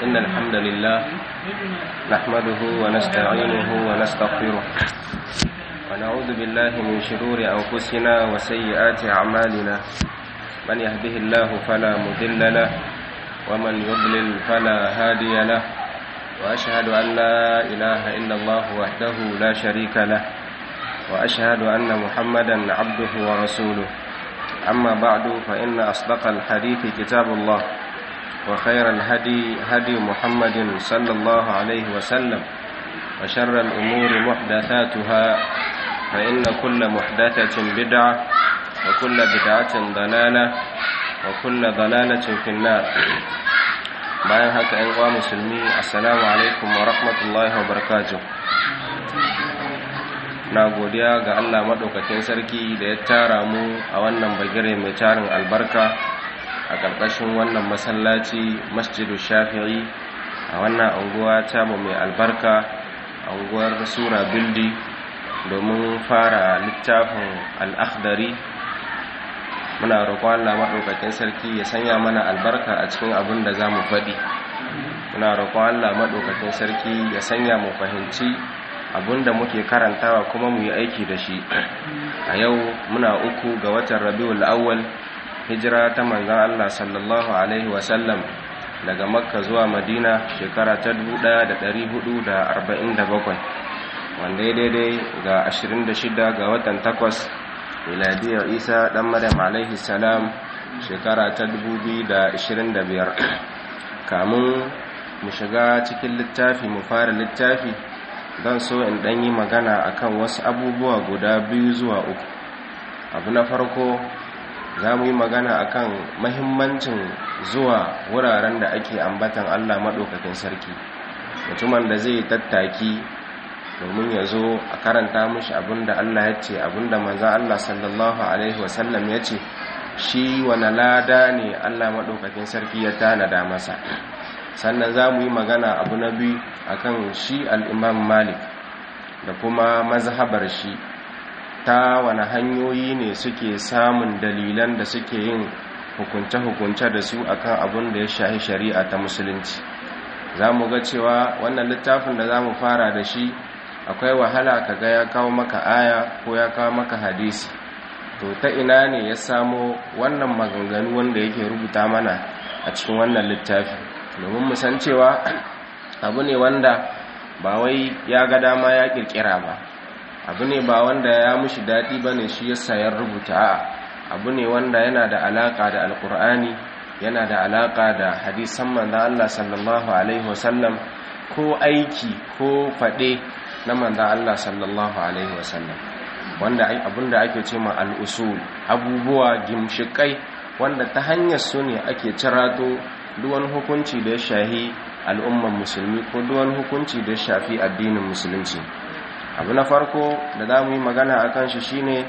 إن الحمد لله نحمده ونستعينه ونستغفره ونعوذ بالله من شرور أنفسنا وسيئات أعمالنا من يهده الله فلا مضل له ومن يضلل فلا هادي له وأشهد أن لا إله إلا الله وحده لا شريك له وأشهد أن محمدا عبده ورسوله أما بعد فإن أصدق الحديث كتاب الله وخير الهدي هدي محمد صلى الله عليه وسلم وشر الأمور محدثاتها فإن كل محدثة بدعة وكل بدعة ضلالة وكل ضلالة في النار bayan haka ‘yan uwa musulmi assalamu alaikum wa rahmatullahi wa barakatuh na godiya ga Allah maɗaukakin sarki da ya tara mu a wannan bagire mai tarin albarka a ƙarƙashin wannan masallaci masjidu shafi'i a wannan anguwa tamu mai albarka anguwar sura bildi domin fara littafin al'akhdari muna roƙon Allah maɗaukakin sarki ya sanya mana albarka a cikin abin da za mu faɗi muna roƙon Allah maɗaukakin sarki ya sanya mu fahimci abin da muke karantawa kuma mu yi aiki da shi a yau muna uku ga watan rabiul awwal hijira ta manzan Allah sallallahu alaihi wasallam daga makka zuwa madina shekara ta 1447 wanda ya daidai ga 26 ga watan takwas miladiyar isa dan maryam alaihi salam shekara ta 2025 kamun mu shiga cikin littafi mu fara littafi don so in dan yi magana akan wasu abubuwa guda biyu zuwa uku abu na farko za mu yi magana akan mahimmancin zuwa wuraren da ake ambatan allah maɗaukakin sarki mutumin da zai tattaki domin ya zo a karanta mushi abinda Allah ya ce abinda manzan Allah sallallahu Alaihi wasallam ya ce shi wane lada ne Allah maɗaukakin sarki ya tanada masa sannan za mu yi magana abu na biyu akan shi al'imam malik da kuma mazhabar shi ta wane hanyoyi ne suke samun dalilan da suke yin hukunce-hukunce da su akan abin da ya shahi shari'a ta musulunci za mu ga cewa wannan littafin da za mu fara da shi akwai wahala kaga ya kawo maka aya ko ya kawo maka hadisi to ta ina ne ya samo wannan maganganu wanda yake rubuta mana a cikin wannan littafi domin mu san cewa abu ne wanda ba wai ya ga dama ya kirkira ba abu ne ba wanda ya mushi daɗi ba ne shi yasa ya rubuta a abu ne wanda yana da alaƙa da alƙur'ani yana da alaƙa da hadisan manzan Allah sallallahu alaihi wasallam ko aiki ko faɗe na manzan Allah sallallahu Alaihi wasallam wanda abinda ake ce ma al'usul abubuwa gimshikai wanda ta hanyar su ne ake cirato duwan hukunci da ya shahi al'umman musulmi ko duwan hukunci da ya shafi addinin musulunci abu na farko da za mu yi magana a kan shi shine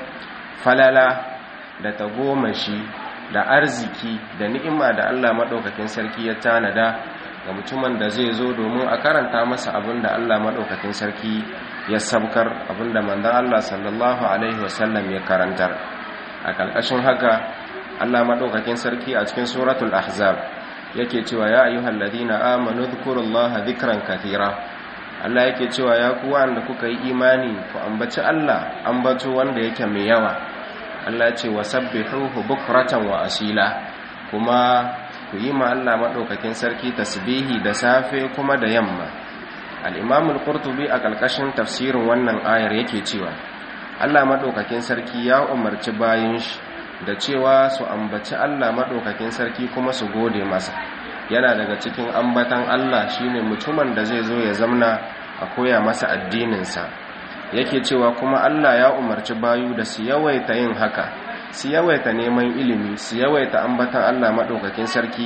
falala da tagomashi da arziki da ni'ima da Allah maɗaukakin sarki ya tanada ga mutumin da zai zo domin a karanta masa abin da Allah maɗaukakin sarki ya sabkar abin da manzan Allah sallallahu Alaihi wasallam ya karantar a ƙarƙashin haka Allah maɗaukakin sarki a cikin suratul ahzab yake cewa ya ayyuhal ladina amanu dhkurullaha dhikran kathira Allah yake cewa ya ku wanda kuka yi imani ku ambaci Allah ambato wanda yake mai yawa Allah ya ce wasabbihuhu bukratan wa asila kuma ku yi ma Allah maɗaukakin sarki tasbihi da safe kuma da yamma al'imamul qurtubi a ƙarƙashin tafsirin wannan ayar yake cewa Allah maɗaukakin sarki ya umarci bayan shi da cewa su ambaci Allah maɗaukakin sarki kuma su gode masa yana daga cikin ambatan Allah shine mutumin da zai zo ya zamna a koya masa addininsa yake cewa kuma Allah ya umarci bayu da su yawaita yin haka su yawaita neman ilimi su yawaita ambatan Allah maɗaukakin sarki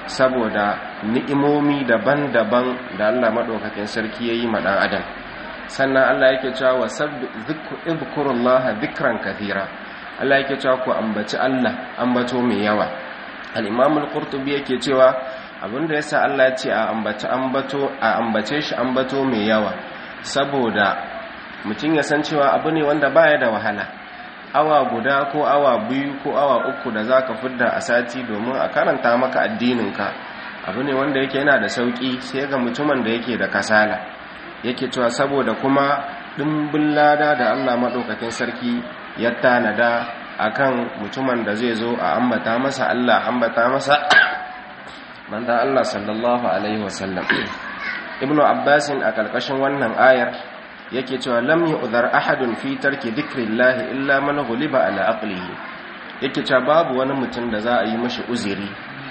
saboda ni'imomi daban-daban da Allah maɗaukakin sarki ya yi maɗan adam sannan Allah yake cewa wa sabbikurullaha dhikran kathira Allah yake cewa ku ambaci Allah ambato mai yawa al-Imam al-Qurtubi yake cewa abinda yasa Allah ya ce a ambaci ambato a ambace shi ambato mai yawa saboda mutum ya san cewa abu ne wanda baya da wahala awa guda ko awa biyu ko awa uku da za ka fidda a sati domin a karanta maka addininka abu ne wanda yake yana da sauki sai ga mutumin da yake da kasala yake cewa saboda kuma dimbin lada da Allah madaukakin sarki ya tanada akan mutumin da zai zo a ambata masa Allah ambata masa manzon Allah sallallahu alaihi wasallam ibnu abbasin a kalkashin wannan ayar yake cewa lam yu'dhar ahadun fi tarki dhikrillah illa man ghuliba ala aqlihi yake cewa babu wani mutum da za a yi mishi uzuri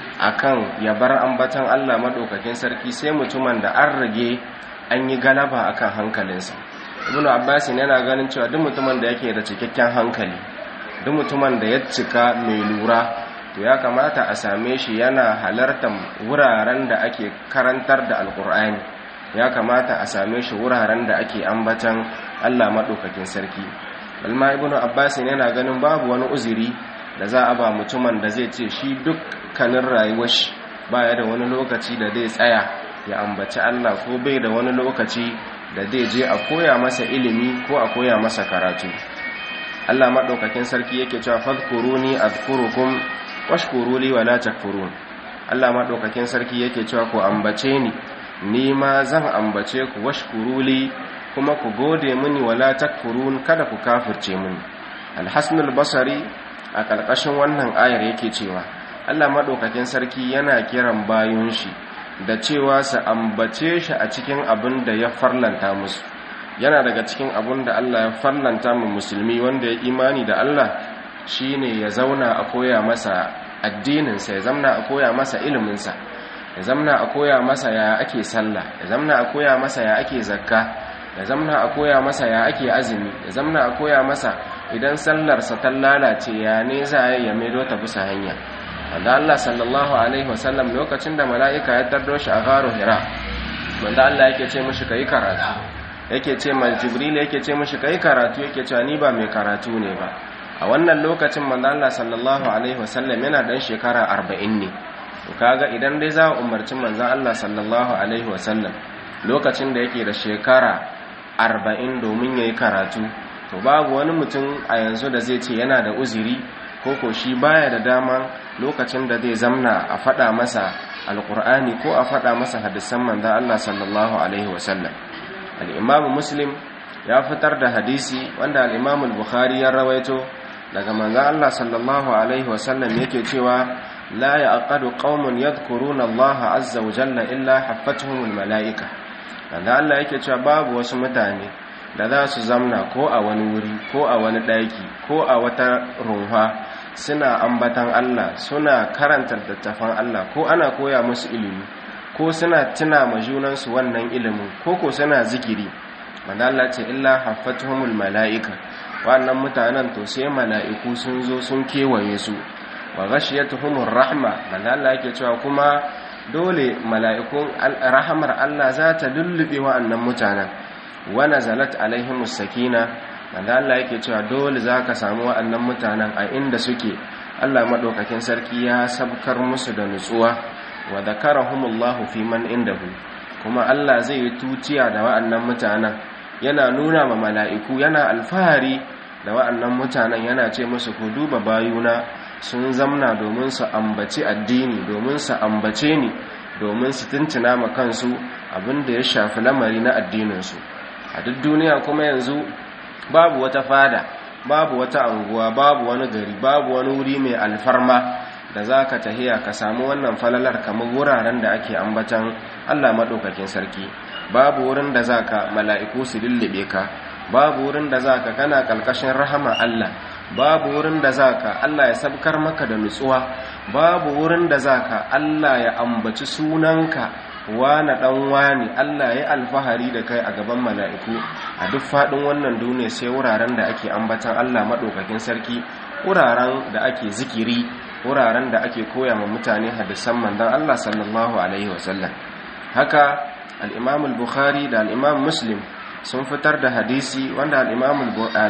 akan ya bar ambatan Allah madaukakin sarki sai mutumin da an rage an yi galaba akan hankalinsa ibnu abbasin yana ganin cewa duk mutumin da yake da cikakken hankali duk mutumin da ya cika mai lura to ya kamata a same shi yana halartar wuraren da ake karantar da alkur'ani ya kamata a same shi wuraren da ake ambatan Allah maɗaukakin sarki balma ibnu abbas yana ganin babu wani uzuri da za a ba mutumin da zai ce shi dukkanin rayuwar shi baya da wani lokaci da zai tsaya ya ambaci Allah ko bai da wani lokaci da zai je a koya masa ilimi ko a koya masa karatu Allah maɗaukakin sarki yake cewa fadkuruni azkurukum washkuru li wala takfurun Allah maɗaukakin sarki yake cewa ku ambace ni ni ma zan ambace ku washkuru li kuma ku gode mini wala takfurun kada ku kafirce mini Al-Hasan al-Basri a kalkashin wannan ayar yake cewa Allah maɗaukakin sarki yana kiran bayun shi da cewa su ambace shi a cikin abin da ya farlanta musu yana daga cikin abun da Allah ya farlanta mu musulmi wanda ya imani da Allah shine ya zauna a koya masa addininsa ya zamna a koya masa iliminsa ya zamna a koya masa ya ake sallah ya zamna a koya masa ya ake zakka ya zamna a koya masa ya ake azumi ya zamna a koya masa idan sallarsa ta lalace ya ne za a ya maido ta bisa hanya wanda Allah sallallahu alaihi wasallam lokacin da mala'ika ya tardo shi a garo hira wanda Allah yake ce mishi kai karatu yake ce mal jibril yake ce mishi kai karatu yake cewa ni ba mai karatu ne ba a wannan lokacin manzo Allah sallallahu alaihi wasallam yana dan shekara 40 ne to kaga idan dai za umarci manzo Allah sallallahu alaihi wasallam lokacin da yake da shekara 40 domin yayi karatu to babu wani mutum a yanzu da zai ce yana da uzuri ko ko shi baya da dama lokacin da zai zamna a fada masa alqur'ani ko a fada masa hadisan manzo Allah sallallahu alaihi wasallam al-imam muslim ya fitar da hadisi wanda al-imam al-bukhari ya rawaito daga manzan Allah sallallahu Alaihi wasallam yake cewa la ya aqadu qaumun yadhkuruna Allah azza wa jalla illa haffatuhumul mala'ika manzan Allah yake cewa babu wasu mutane da za su zamna ko a wani wuri ko a wani ɗaki ko a wata runfa suna ambatan Allah suna karanta littattafan Allah ko ana koya musu ilimi ko suna tuna ma junansu wannan ilimin ko ko suna zikiri manzan Allah ce illa haffatuhumul mala'ika wannan mutanen to sai mala'iku sun zo sun kewaye su wa ghashiyatuhumur rahma manzo Allah yake cewa kuma dole mala'ikun rahamar Allah za ta lullube wa'annan mutanen wa nazalat alaihimus sakina manzo Allah yake cewa dole zaka samu wa'annan mutanen a inda suke Allah madaukakin sarki ya sabkar musu da nutsuwa wa dhakarahumullahu fi man indahu kuma Allah zai yi tuciya da wa'annan mutanen yana nuna ma mala'iku yana alfahari da wa'annan mutanen yana ce musu ku duba bayuna sun zamna domin su ambaci addini domin su ambace ni domin su tuntuna ma kansu abinda ya shafi lamari na addininsu a duk duniya kuma yanzu babu wata fada babu wata anguwa babu wani gari babu wani wuri mai alfarma da za ka tahiya ka samu wannan falalar kamar wuraren da ake ambatan allah maɗaukakin sarki babu wurin da za ka mala'iku su lullube ka babu wurin da za ka kana ƙalƙashin rahama Allah babu wurin da za ka Allah ya sabkar maka da nutsuwa babu wurin da za ka Allah ya ambaci sunanka wane ɗan wani Allah ya alfahari da kai a gaban mala'iku a duk faɗin wannan duniya sai wuraren da ake ambatan Allah maɗaukakin sarki wuraren da ake zikiri wuraren da ake koya ma mutane hadisan mandan Allah sallallahu alaihi wasallam haka al-imam al-bukhari da al-imam muslim sun fitar da hadisi wanda al-imam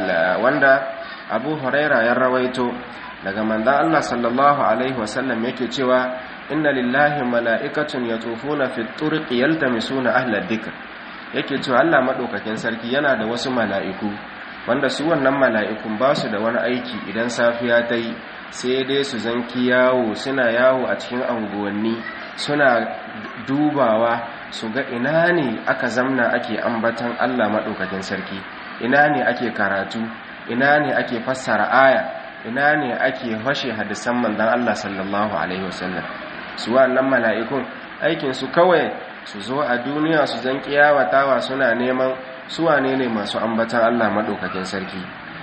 wanda abu huraira ya rawaito daga mandan Allah sallallahu alaihi wasallam yake cewa inna lillahi mala'ikatun yatufuna fi turqi yaltamisuna ahla dhikr yake cewa Allah madaukakin sarki yana da wasu mala'iku wanda su wannan mala'ikun ba su da wani aiki idan safiya ta yi sai dai su zanki yawo suna yawo a cikin anguwanni suna dubawa su ga ina ne aka zamna ake ambatan Allah maɗaukakin sarki ina ne ake karatu ina ne ake fassara aya ina ne ake fashe hadisan manzon Allah sallallahu alaihi wasallam su wannan mala'ikun aikin su kawai su zo a duniya su zan kiyawatawa suna neman su wane ne masu ambatan Allah maɗaukakin sarki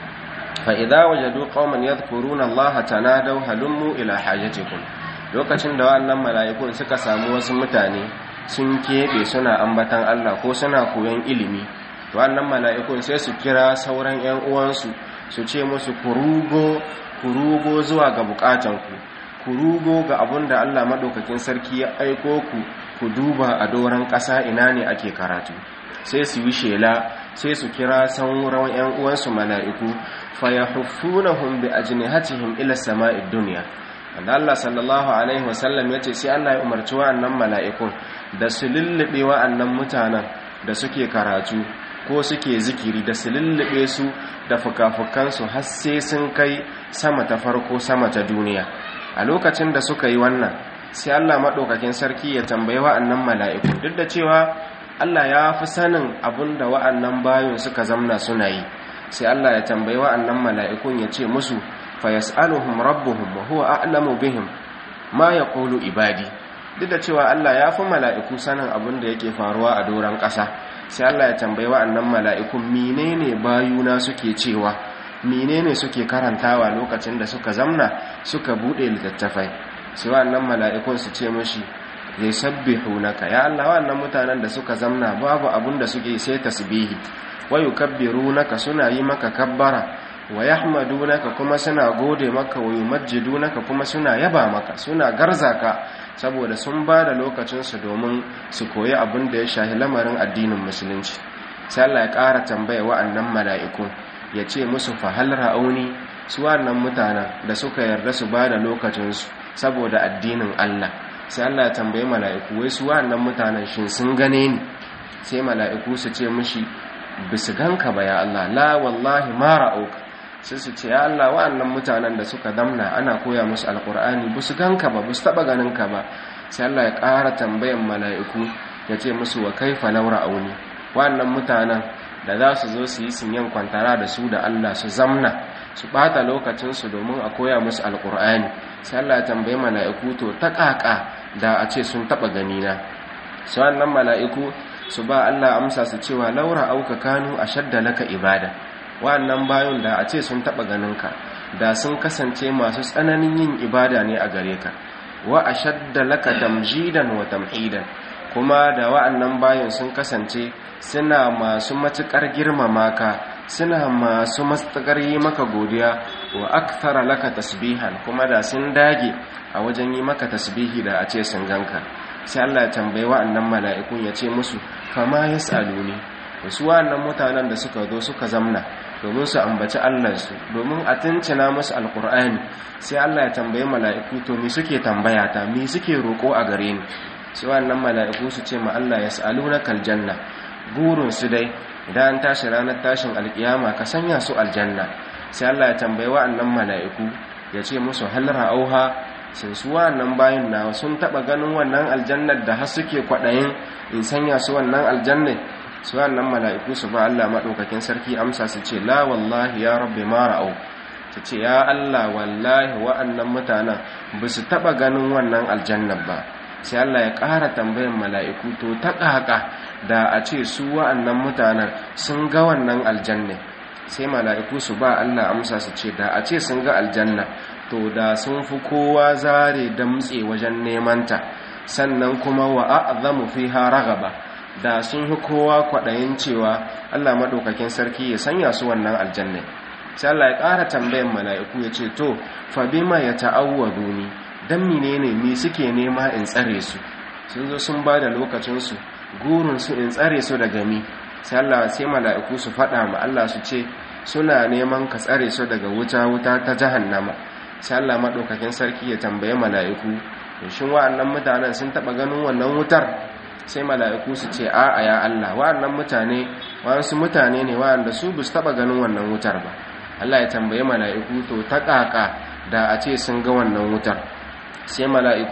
fa idza wajadu qauman yadhkuruna Allah tanadaw halummu ila hajatikum lokacin da wannan mala'ikun suka samu wasu mutane sun keɓe suna ambatan Allah ko suna koyon ilimi wannan mala'ikun sai su kira sauran ‘yan uwansu su ce musu kurugo kurugo zuwa ga bukatanku kurugo ga abun da Allah maɗaukakin sarki ya aiko ku ku duba a doron ƙasa ina ne ake karatu sai su yi shela sai su kira sauran ‘yan uwansu mala'iku fayahuffunahum bi ajnihatihim ila sama'id dunya wanda Allah sallallahu alaihi wasallam ya ce sai Allah ya umarci wa'annan mala'ikun da su lullube wa'annan mutanen da suke karatu ko suke zikiri da su lullube su da fuka-fukansu har sai sun kai sama ta farko sama ta duniya a lokacin da suka yi wannan sai Allah maɗaukakin sarki ya tambayi wa'annan mala'ikun duk da cewa Allah ya fi sanin abin da wa'annan bayan suka zamna suna yi sai Allah ya tambayi wa'annan mala'ikun ya ce musu fayas'aluhum rabbuhum wa huwa a'lamu bihim ma yaqulu ibadi duk da cewa Allah ya fi mala'iku sanin abin da yake faruwa a doron ƙasa sai Allah ya tambayi wa'annan mala'ikun menene bayuna suke cewa menene suke karantawa lokacin da suka zamna suka bude littattafai sai wa'annan mala'ikun su ce mishi zai sabbihu naka ya Allah wa'annan mutanen da suka zamna babu abin da suke sai tasbihi wa yukabbirunaka suna yi maka kabbara wa yahmadunaka kuma suna gode maka wa yumajjidunaka kuma suna yaba maka suna garzaka saboda sun ba da lokacinsu domin su koyi abin da ya shahi lamarin addinin musulunci sai Allah ya ƙara tambaya wa'annan mala'iku ya ce musu fahal ra'auni su wa'annan mutanen da suka yarda su ba da lokacinsu saboda addinin Allah sai Allah ya tambayi mala'iku wai su wa'annan mutanen shin sun gane ni sai mala'iku su ce mishi bisu ganka ba ya Allah la wallahi ma ra'auka sai su ce ya Allah wa'annan mutanen da suka damna ana koya musu alkur'ani ba su ganka ba ba su taɓa ganinka ba sai Allah ya ƙara tambayan mala'iku ya ce musu wa kaifa laura auni wa'annan mutanen da za su zo su yi sinyan kwantara da su da Allah su zamna su ɓata lokacinsu domin a koya musu alkur'ani sai Allah ya tambayi mala'iku to ta ƙaƙa da a ce sun taɓa ganina su wa'annan mala'iku su ba Allah amsa su cewa laura auka kanu a shadda laka ibada wa'annan bayan da a ce sun taɓa ganinka da sun kasance masu tsananin yin ibada ne a gare ka wa a shadda laka tamjidan wa tamhidan kuma da wa'annan bayan sun kasance suna masu matuƙar girmama ka suna masu matuƙar yi maka godiya wa akthara laka tasbihan kuma da sun dage a wajen yi maka tasbihi da a ce sun ganka sai Allah ya tambayi wa'annan mala'ikun ya ce musu fama yas'aluni wasu wa'annan mutanen da suka zo suka zamna domin su ambaci Allahnsu domin a tuncina musu alkur'ani sai Allah ya tambayi mala'iku to me suke tambaya ta me suke roƙo a gare ni sai wannan mala'iku su ce ma Allah yas'alunaka aljanna burin su dai idan an tashi ranar tashin alkiyama ka sanya su aljanna sai Allah ya tambayi wa'annan mala'iku ya ce musu hal ra'auha sun su wa'annan bayin nawa sun taba ganin wannan aljannar da har suke kwaɗayin in sanya su wannan aljannar su wannan mala'iku su ba Allah maɗaukakin sarki amsa su ce la wallahi ya rabbi ma ra'au su ce ya Allah wallahi wa'annan mutanen ba su taɓa ganin wannan aljannar ba sai Allah ya ƙara tambayin mala'iku to ta ƙaƙa da a ce su wa'annan mutanen sun ga wannan aljanna sai mala'iku su ba Allah amsa su ce da a ce sun ga aljanna to da sun fi kowa zare damtse wajen nemanta sannan kuma wa a'zamu fiha ragaba da sun fi kowa kwaɗayin cewa Allah maɗaukakin sarki ya sanya su wannan aljanna sai Allah ya ƙara tambayan mala'iku ya ce to fa bima ya ta'awwadu ni dan menene me suke nema in tsare su sun zo sun ba da lokacinsu gurin su in tsare su daga mi sai Allah sai mala'iku su faɗa ma Allah su ce suna neman ka tsare su daga wuta wuta ta jahannama sai Allah maɗaukakin sarki ya tambaye mala'iku shin wa'annan mutanen sun taɓa ganin wannan wutar sai mala'iku su ce a'a ya Allah wa'annan mutane wa'ansu mutane ne wa'anda su bu taba ganin wannan wutar ba Allah ya tambaye mala'iku to ta kaka da a ce sun ga wannan wutar sai mala'iku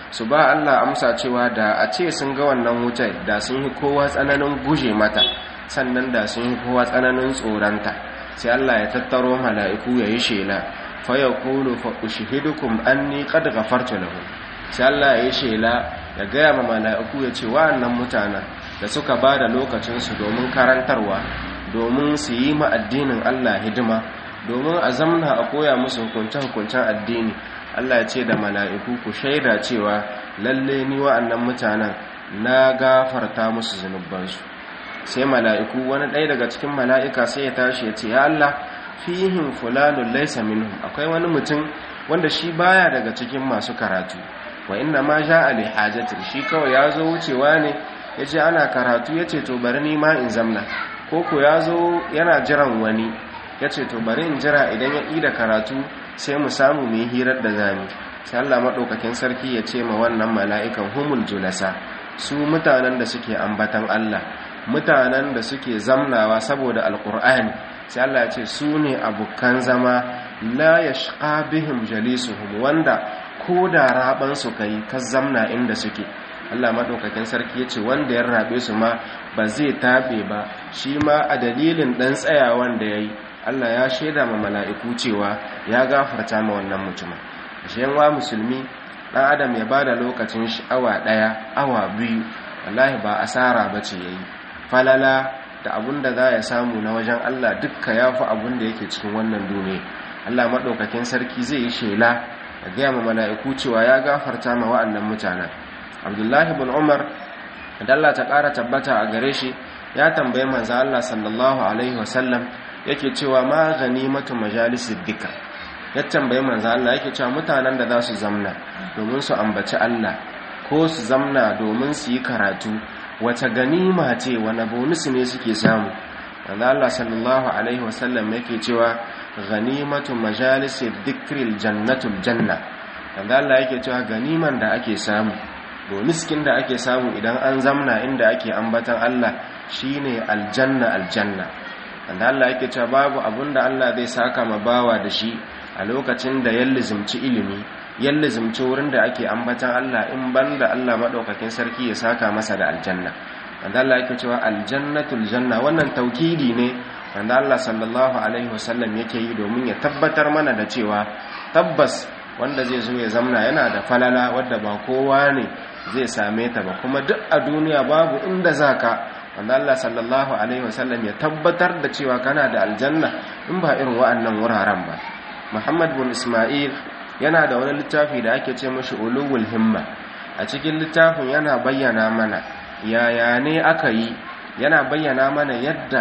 su ba Allah amsa cewa da a ce sun ga wannan wutar da sun yi kowa tsananin guje mata sannan da sun yi kowa tsananin tsoronta sai Allah ya tattaro mala'iku ya yi shela fa yaqulu fa ushhidukum anni qad ghafartu lahum sai Allah ya yi shela ya gaya ma mala'iku ya ce wa'annan mutanen da suka ba da lokacinsu domin karantarwa domin su yi ma addinin Allah hidima domin a zamna a koya musu hukunce-hukuncen addini Allah ya ce da mala'iku ku shaida cewa lalle ni wa'annan mutanen na gafarta musu zunubansu sai mala'iku wani ɗaya daga cikin mala'ika sai ya tashi ya ce ya Allah fihin fulanun laisa minhum akwai wani mutum wanda shi baya daga cikin masu karatu wa inna ma ja ali hajatin shi kawai ya zo wucewa ne ya ce ana karatu ya ce to bari ni ma in zamna ko ko ya zo yana jiran wani ya ce to bari in jira idan ya ƙi da karatu sai mu samu mu yi hirar da zami sai Allah maɗaukakin sarki ya ce ma wannan mala'ikan humul julasa su mutanen da suke ambatan Allah mutanen da suke zamnawa saboda alƙur'ani sai Allah ya ce su ne abokan zama la yashqa bihim jalisuhum wanda ko da rabansu ka yi ka zamna inda suke Allah maɗaukakin sarki ya ce wanda ya rabe su ma ba zai taɓe ba shi ma a dalilin ɗan tsayawan da ya yi Allah ya shaida ma mala'iku cewa ya gafarta ma wannan mutumin shi wa musulmi ɗan adam ya ba da lokacin shi awa ɗaya awa biyu wallahi ba asara ba ce ya yi falala da abun da za ya samu na wajen Allah dukka ya fi abun da yake cikin wannan duniya Allah maɗaukakin sarki zai yi shela a gaya ma mala'iku cewa ya gafarta ma wa'annan mutanen abdullahi bin umar da Allah ta ƙara tabbata a gare shi ya tambaye manzo Allah sallallahu alaihi wasallam yake cewa ma ganimatu majalisid dika ya tambaye manzo Allah yake cewa mutanen da za su zamna domin su ambaci Allah ko su zamna domin su yi karatu wace ganima ce wani bonus ne suke samu manzo Allah sallallahu alaihi wasallam yake cewa ganimatu majalisi dhikril jannatul janna wanda Allah yake cewa ganiman da ake samu boniskin da ake samu idan an zamna inda ake ambatan Allah shine aljanna aljanna wanda Allah yake cewa babu abunda Allah zai saka ma bawa da shi a lokacin da ya lizimci ilimi ya lizimci wurin da ake ambatan Allah in banda Allah madaukakin sarki ya saka masa da aljanna wanda Allah yake cewa aljannatul janna wannan taukidi ne wanda Allah sallallahu alaihi wasallam yake yi domin ya tabbatar mana da cewa tabbas wanda zai zo ya zamna yana da falala wadda ba kowa ne zai same ta ba kuma duk a duniya babu inda zaka wanda Allah sallallahu alaihi wasallam ya tabbatar da cewa kana da aljanna in ba irin wa'annan wuraren ba Muhammad bin Ismail yana da wani littafi da ake ce mashi ulul himma a cikin littafin yana bayyana mana yaya ne aka yi yana bayyana mana yadda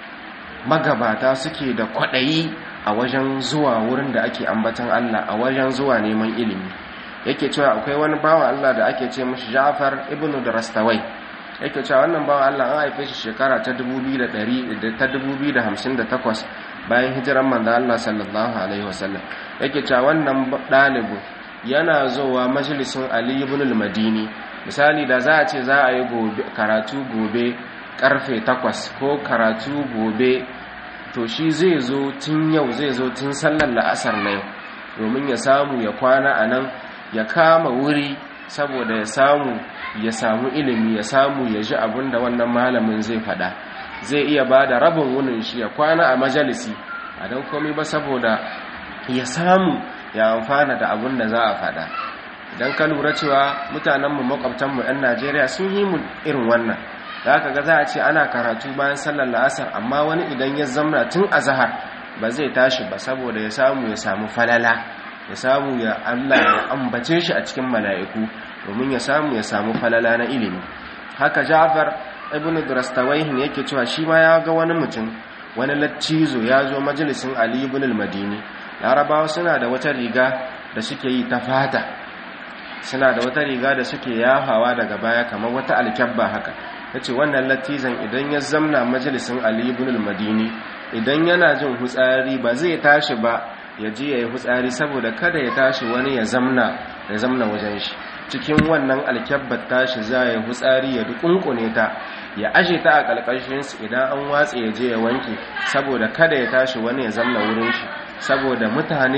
magabata suke da kwaɗayi a wajen zuwa wurin da ake ambatan Allah a wajen zuwa neman ilimi yake cewa akwai wani bawan Allah da ake ce mashi Ja'far ibn Darastawai yake cewa wannan bawan Allah an haife shi shekara ta 2058 bayan hijiran manzo Allah sallallahu alaihi wasallam yake cewa wannan ɗalibu yana zuwa majalisun Ali ibn al-Madini misali da za a ce za a yi karatu gobe karfe 8 ko karatu gobe to shi zai zo tun yau zai zo tun sallar la'asar na yau domin ya samu ya kwana a nan ya kama wuri saboda ya samu ya samu ilimi ya samu ya ji abin da wannan malamin zai fada zai iya ba da rabin wunin shi ya kwana a majalisi a don komi ba saboda ya samu ya amfana da abin da za a fada idan ka lura cewa mutanenmu makwabtanmu 'yan najeriya sun yi mu irin wannan da aka ga za a ce ana karatu bayan sallar la'asar amma wani idan ya zamna tun a zahar ba zai tashi ba saboda ya samu ya samu falala ya samu ya Allah ya ambace shi a cikin mala'iku domin ya samu ya samu falala na ilimi haka Ja'far ibn Durastawaihin yake cewa shi ma ya ga wani mutum wani lattizo ya zo majalisin Ali ibn al-Madini Larabawa suna da wata riga da suke yi ta fata suna da wata riga da suke yafawa daga baya kamar wata alkyabba haka yace wannan lattizan idan ya zamna majalisin Ali ibn al-Madini idan yana jin hutsari ba zai tashi ba ya je yayi hutsari saboda kada ya tashi wani ya zamna ya zamna wajen shi cikin wannan alkyabbar tashi za ya hutsari ya dukunkune ta ya aje ta a kalkashin su idan an watse ya je ya wanke saboda kada ya tashi wani ya zamna wurin shi saboda mutane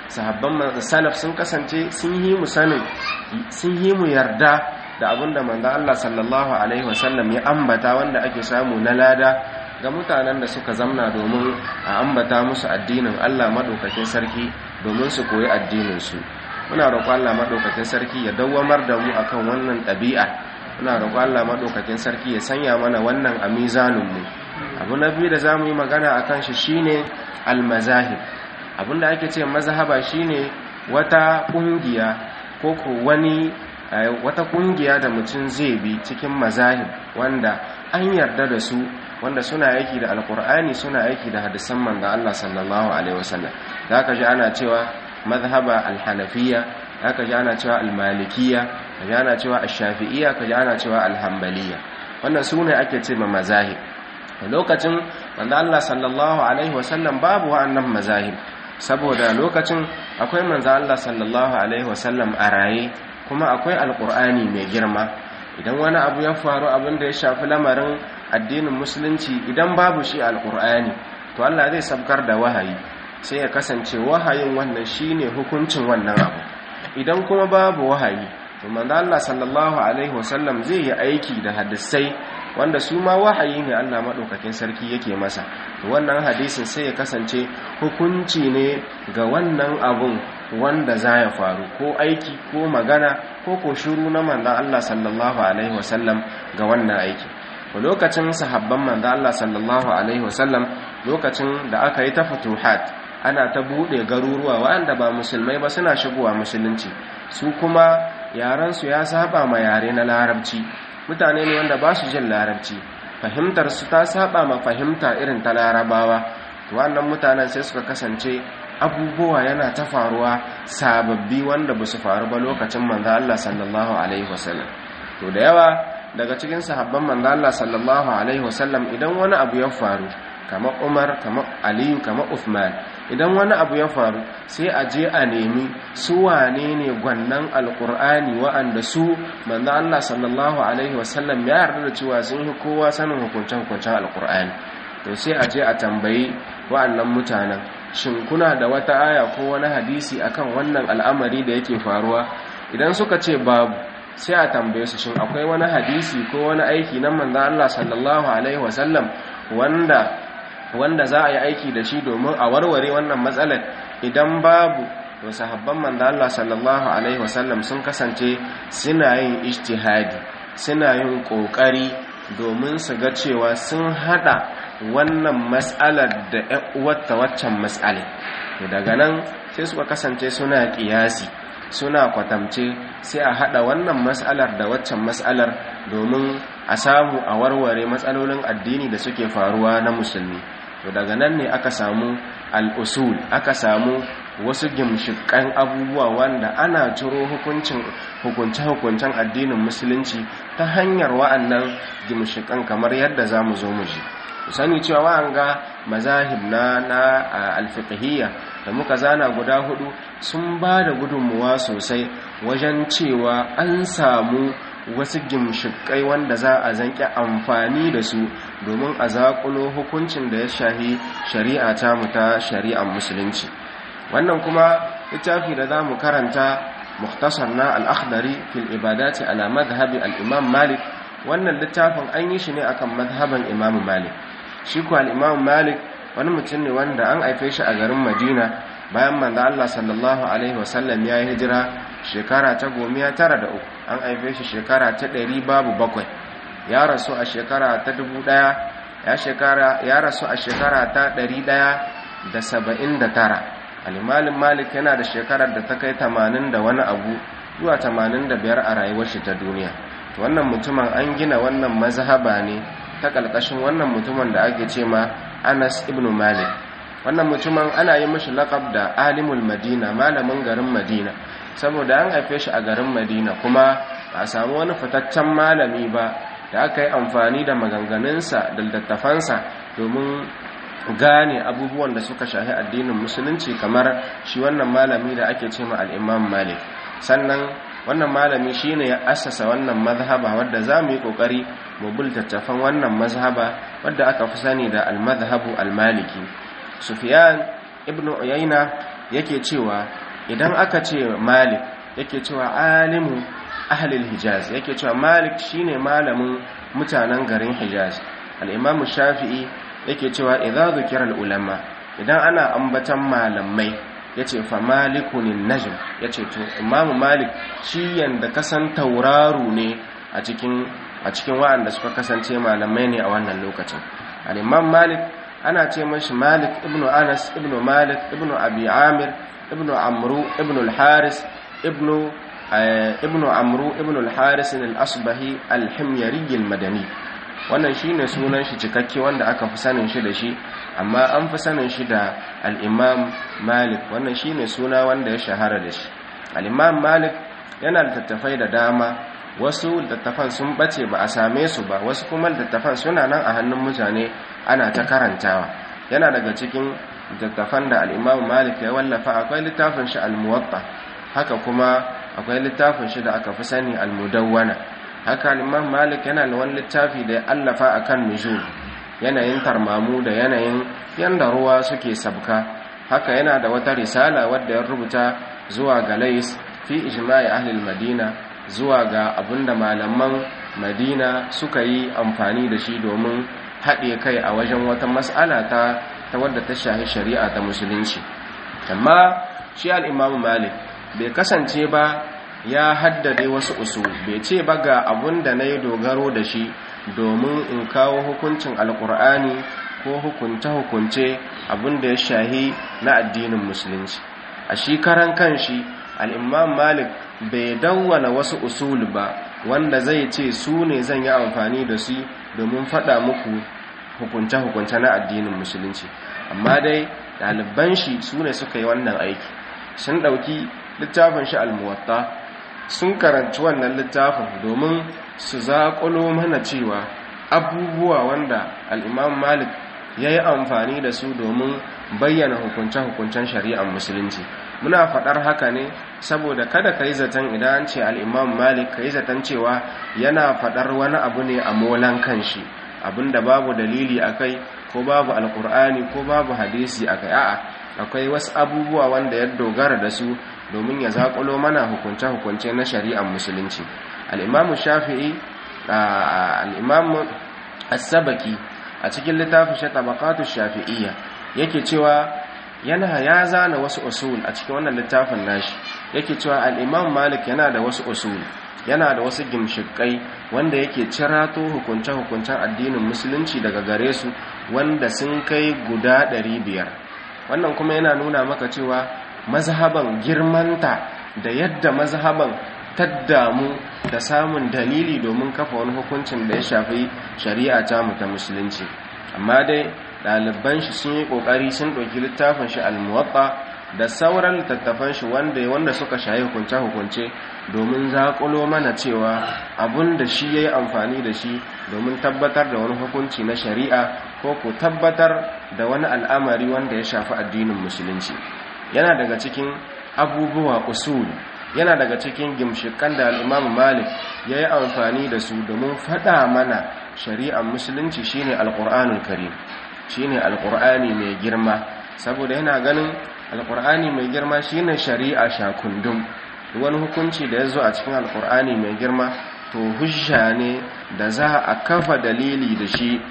sahabban salaf sun kasance sun yi mu sanin sun yi mu yarda da abinda manzo Allah sallallahu alaihi wasallam ya ambata wanda ake samu na lada ga mutanen da suka zamna domin a ambata musu addinin Allah madaukakin sarki domin su koyi addinin su muna roƙon Allah madaukakin sarki ya dawwamar da mu akan wannan ɗabi'a muna roƙon Allah madaukakin sarki ya sanya mana wannan a mizanin mu abu na biyu da zamu yi magana akan shi shine al-mazahib abinda ake ce mazhaba shine wata kungiya ko ko wani wata kungiya da mutum zai bi cikin mazahib wanda an yarda da su wanda suna aiki da alkur'ani suna aiki da hadisan manzo Allah sallallahu alaihi wasallam zaka ji ana cewa mazhaba alhanafiya zaka ji ana cewa almalikiya kaji ana cewa ash-shafi'iyya kaji ana cewa alhanbaliya wannan sune ake ce ma mazahib lokacin manzo Allah sallallahu alaihi wasallam babu wa'annan mazahib saboda lokacin akwai manzo Allah sallallahu alaihi wasallam a raye kuma akwai alkur'ani mai girma idan wani abu ya faru abin da ya shafi lamarin addinin musulunci idan babu shi alkur'ani to Allah zai sabkar da wahayi sai ya kasance wahayin wannan shine hukuncin wannan abu idan kuma babu wahayi to manzo Allah sallallahu alaihi wasallam zai yi aiki da hadisai wanda su ma wahayi ne Allah madaukakin sarki yake masa to wannan hadisin sai ya kasance hukunci ne ga wannan abun wanda za ya faru ko aiki ko magana ko ko shiru na manzan Allah sallallahu alaihi wasallam ga wannan aiki lokacin sahabban manzan Allah sallallahu alaihi wasallam lokacin da aka yi ta futuhat ana ta bude garuruwa waɗanda ba musulmai ba suna shigowa musulunci su kuma yaransu ya saba ma yare na larabci mutane ne wanda ba su jin larabci fahimtar su ta saba ma fahimta irin ta larabawa wannan mutanen sai suka kasance abubuwa yana ta faruwa sababbi wanda ba su faru ba lokacin manzo Allah sallallahu alaihi wasallam to da yawa daga cikin sahabban manzo Allah sallallahu alaihi wasallam idan wani abu ya faru kamar Umar kamar Aliyu kamar Uthman idan wani abu ya faru sai a je a nemi su wane ne gwannan alkur'ani wa'anda su manzo Allah sallallahu alaihi wasallam ya yarda da cewa sun yi kowa sanin hukuncen-hukuncen alkur'ani to sai a je a tambayi wa'annan mutanen shin kuna da wata aya ko wani hadisi akan wannan al'amari da yake faruwa idan suka ce babu sai a tambaye su shin akwai wani hadisi ko wani aiki na manzon Allah sallallahu alaihi wasallam wanda wanda za a yi aiki da shi domin a warware wannan matsalar idan babu to sahabban manzon Allah sallallahu alaihi wasallam sun kasance suna yin ijtihadi suna yin kokari domin su ga cewa sun hada wannan matsalar da uwarta waccan matsalai to daga nan sai suka kasance suna kiyasi suna kwatamce sai a hada wannan matsalar da waccan matsalar domin a samu a warware matsalolin addini da suke faruwa na musulmi to daga nan ne aka samu al'usul aka samu wasu gimshikan abubuwa wanda ana ciro hukuncin hukunce-hukuncen addinin musulunci ta hanyar wa'annan gimshikan kamar yadda za mu zo mu ji sani cewa wa'anga mazahib na na alfiqhiyya da muka zana guda hudu sun ba da gudunmuwa sosai wajen cewa an samu wasu gimshikai wanda za a zanki amfani da su domin a zaƙulo hukuncin da ya shahi shari'a ta mu ta shari'ar musulunci wannan kuma littafi da za mu karanta muktasar na al'akhdari fil ibadati ala madhhabi al-imam malik wannan littafin an yi shi ne akan madhaban imam malik shi kuwa al'imam malik wani mutum ne wanda an haife shi a garin madina bayan manzo Allah sallallahu alaihi wasallam ya yi hijira shekara ta gomiya tara da uku an haife shi shekara ta ɗari babu bakwai ya rasu a shekara ta dubu ɗaya ya rasu a shekara ta ɗari ɗaya da saba'in da tara alimalin malik yana da shekarar da ta kai tamanin da wani abu zuwa tamanin da biyar a rayuwar shi ta duniya wannan mutumin an gina wannan mazhaba ne ta ƙalƙashin wannan mutumin da ake ce ma anas ibn malik wannan mutumin ana yi mashi laƙab da alimul madina malamin garin madina saboda an haife shi a garin madina kuma ba a samu wani fitaccen malami ba da aka yi amfani da maganganunsa da littattafansa domin gane abubuwan da suka shahi addinin musulunci kamar shi wannan malami da ake ce ma al'imam malik sannan wannan malami shine ya assasa wannan mazhaba wadda za mu yi kokari mu bultattafan wannan mazhaba wadda aka fi sani da al-mazhabu al-maliki sufyan ibn uyayna yake cewa idan aka ce malik yake cewa alimu ahlil hijaz yake cewa malik shine malamin mutanen garin hijaz al-imamu shafi'i yake cewa idza dhukira al-ulama idan ana ambatan malamai yace fa malikunin najm yace to imamu malik shi yanda kasan tauraru ne a cikin a cikin wa'anda suka kasance malamai ne a wannan lokacin al-imam malik ana ce mashi malik ibnu anas ibnu malik ibnu abi amir ibnu amru ibnu al-haris ibnu ibnu amru ibnu al-haris al-asbahi al-himyari al-madani wannan shine sunan shi cikakke wanda aka fi sanin shi da shi amma an fi sanin shi da al-imam malik wannan shine suna wanda ya shahara da shi al-imam malik yana da tattafai da dama wasu littattafan sun bace ba a same su ba wasu kuma littattafan suna nan a hannun mutane ana ta karantawa yana daga cikin littattafan da al'imamu malik ya wallafa akwai littafin shi al-muwatta haka kuma akwai littafin shi da aka fi sani al-mudawwana haka al'imam malik yana da wani littafi da ya allafa a kan nujum yanayin tarmamu da yanayin yanda ruwa suke sabka haka yana da wata risala wadda ya rubuta zuwa ga lais fi ijma'i ahlil madina zuwa ga abinda malaman madina suka yi amfani da shi domin haɗe kai a wajen wata mas'ala ta ta wadda ta shahi shari'a ta musulunci amma shi al'imamu malik bai kasance ba ya haddade wasu usul bai ce ba ga abun da na yi dogaro da shi domin in kawo hukuncin alkur'ani ko hukunce-hukunce abun da ya shahi na addinin musulunci a shi karan kanshi al'imam malik bai dawwana wasu usul ba wanda zai ce su ne zan yi amfani da su domin faɗa muku hukunce-hukunce na addinin musulunci amma dai ɗaliban shi su ne suka yi wannan aiki sun ɗauki littafin shi almuwatta sun karanci wannan littafin domin su zaƙulo mana cewa abubuwa wanda al'imam malik ya yi amfani da su domin bayyana hukunce-hukuncen shari'ar musulunci muna faɗar haka ne saboda kada ka yi zaton idan an ce al'imam malik ka yi zaton cewa yana faɗar wani abu ne a molan kanshi abinda babu dalili a kai ko babu alkur'ani ko babu hadisi a kai a'a akwai wasu abubuwa wanda ya dogara da su domin ya zaƙulo mana hukunce-hukunce na shari'ar musulunci al'imamu shafi'i al'imamu as-sabaki a cikin littafin shi tabaqatu shafi'iyya yake cewa yana ya zana wasu usul a cikin wannan littafin nashi yake cewa al-imam malik yana da wasu usul yana da wasu gimshikai wanda yake cirato hukunce-hukuncen addinin musulunci daga gare su wanda sun kai guda 500 wannan kuma yana nuna maka cewa mazhaban girmanta da yadda mazhaban taddamu da samun dalili domin kafa wani hukuncin da ya shafi shari'a ta mu ta musulunci amma dai ɗaliban shi sun yi ƙoƙari sun ɗauki littafin shi almuwatta da sauran littattafan shi wanda wanda suka shayi hukunce-hukunce domin zaƙulo mana cewa abun da shi ya yi amfani da shi domin tabbatar da wani hukunci na shari'a ko ku tabbatar da wani al'amari wanda ya shafi addinin musulunci yana daga cikin abubuwa usul yana daga cikin gimshikan da al'imam malik ya yi amfani da su domin faɗa mana shari'ar musulunci shine alƙur'anul karim shine alƙur'ani mai girma saboda yana ganin alƙur'ani mai girma shine shari'a shakundum wani hukunci da ya zo a cikin alƙur'ani mai girma to hujja ne da za a kafa dalili da shi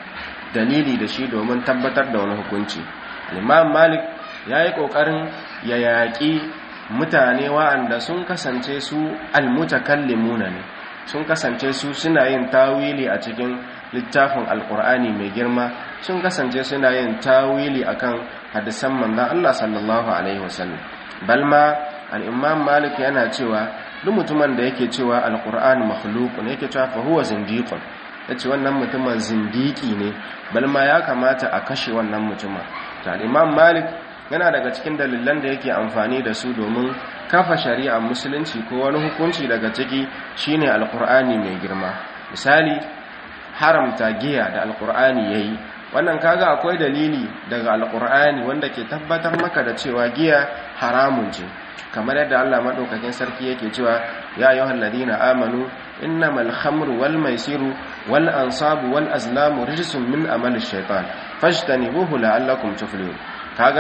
dalili da shi domin tabbatar da wani hukunci imam malik ya yi ƙoƙarin ya yaƙi mutane wa'anda sun kasance su almutakallimuna ne sun kasance su suna yin tawili a cikin littafin alkur'ani mai girma sun kasance suna yin tawili akan hadisan manzon Allah sallallahu alaihi wasallam balma al-imam malik yana cewa duk mutumin da yake cewa alkur'ani makhluqun yake cewa fa huwa zindiqun yace wannan mutumin zindiki ne balma ya kamata a kashe wannan mutumin to al-imam malik yana daga cikin dalilan da yake amfani da su domin kafa shari'ar musulunci ko wani hukunci daga ciki shine alkur'ani mai girma misali haramta giya da alkur'ani yayi wannan kaga akwai dalili daga alkur'ani wanda ke tabbatar maka da cewa giya haramun ce kamar yadda Allah madaukakin sarki yake cewa ya ayyuhal ladina amanu innamal khamru wal maisiru wal ansabu wal azlamu rijsun min amali shaitan fajtanibuhu la'allakum tuflihun kaga